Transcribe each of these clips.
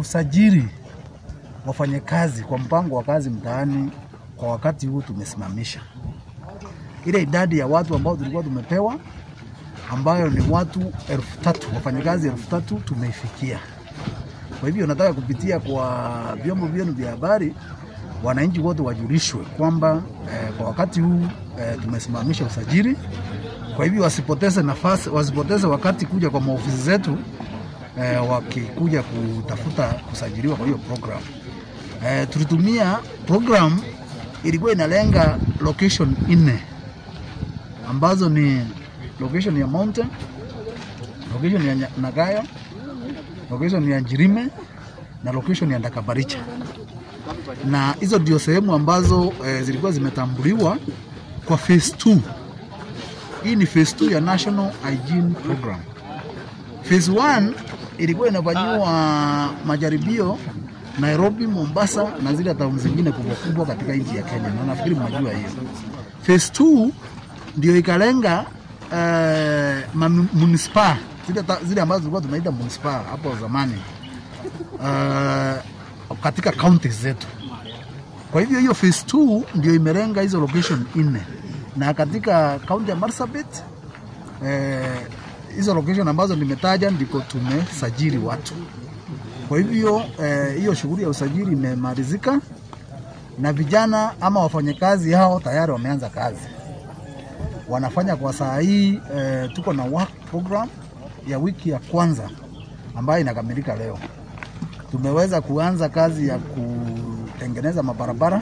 kusajili wafanyakazi kwa mpango wa kazi mtaani kwa wakati huu tumesimamisha ile idadi ya watu ambao tulikuwa tumepewa ambayo ni watu elfu tatu wafanyakazi elfu tatu tumeifikia. Kwa hivyo nataka kupitia kwa vyombo vyenu vya habari, wananchi wote wajulishwe kwamba eh, kwa wakati huu eh, tumesimamisha usajili. Kwa hivyo wasipoteze nafasi, wasipoteze wakati kuja kwa maofisi zetu eh, wakikuja kutafuta kusajiliwa kwa hiyo program. Eh, tulitumia program ilikuwa inalenga location nne ambazo ni location ya Mountain, location ya Nya- Nagayo, location ya Njirime na location ya Ndakabaricha, na hizo ndio sehemu ambazo eh, zilikuwa zimetambuliwa kwa phase 2. Hii ni phase 2 ya National Hygiene Program. Phase 1 ilikuwa inafanyiwa majaribio Nairobi, Mombasa na zile town zingine kubwa kubwa katika nchi ya Kenya, na nafikiri mnajua hiyo. Phase 2 ndio ikalenga uh, munisipa zile, ta- zile ambazo tulikuwa tunaita munisipa hapo zamani uh, katika counties zetu. Kwa hivyo hiyo phase 2 ndio imelenga hizo location nne, na katika kaunti ya Marsabit eh, hizo location ambazo nimetaja ndiko tumesajili watu. Kwa hivyo eh, hiyo shughuli ya usajili imemalizika na vijana ama wafanyakazi hao tayari wameanza kazi, wanafanya kwa saa hii. Eh, tuko na work program ya wiki ya kwanza ambayo inakamilika leo. Tumeweza kuanza kazi ya kutengeneza mabarabara.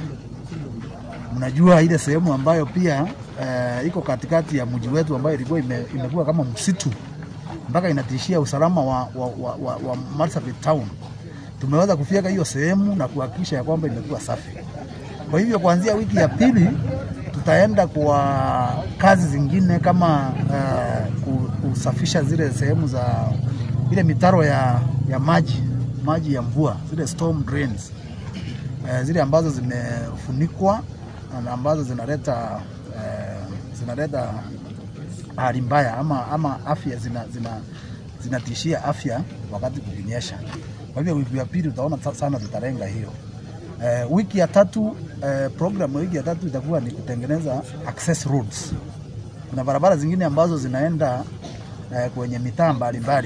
Mnajua ile sehemu ambayo pia eh, iko katikati ya mji wetu ambayo ilikuwa ime, imekuwa kama msitu mpaka inatishia usalama wa, wa, wa, wa, wa Marsabit town. Tumeweza kufyeka hiyo sehemu na kuhakikisha ya kwamba imekuwa safi. Kwa hivyo kuanzia wiki ya pili tutaenda kwa kazi zingine kama uh, ku- kusafisha zile sehemu za ile mitaro ya, ya maji maji ya mvua zile storm drains uh, zile ambazo zimefunikwa na ambazo zinaleta uh, zinaleta hali mbaya ama, ama afya zina, zina, zinatishia afya wakati kukinyesha. Kwa hivyo wiki ya pili utaona sa- sana tutalenga hiyo. Eh, wiki ya tatu eh, program ya wiki ya tatu itakuwa ni kutengeneza access roads. Kuna barabara zingine ambazo zinaenda eh, kwenye mitaa mbalimbali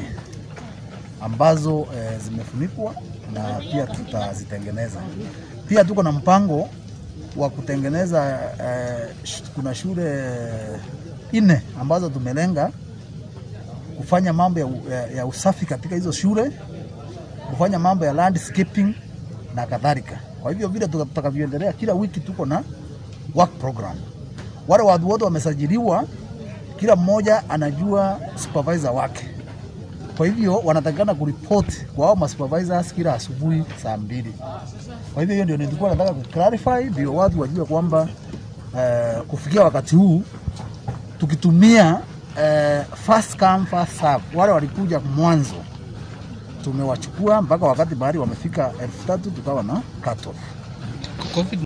ambazo eh, zimefunikwa na pia tutazitengeneza. Pia tuko na mpango wa kutengeneza eh, sh- kuna shule nne ambazo tumelenga kufanya mambo ya, u- ya, ya usafi katika hizo shule, kufanya mambo ya landscaping na kadhalika. Kwa hivyo vile tuta- tutakavyoendelea, kila wiki tuko na work program. Wale watu wote wamesajiliwa, kila mmoja anajua supervisor wake. Kwa hivyo wanatakikana kuripoti kwa hao masupervisors kila asubuhi saa mbili. Kwa hivyo hiyo ndio nilikuwa nataka kuclarify, ndio watu wajue kwamba eh, kufikia wakati huu tukitumia eh, first come first serve, wale walikuja mwanzo tumewachukua mpaka wakati bahari wamefika elfu tatu tukawa na cut off. COVID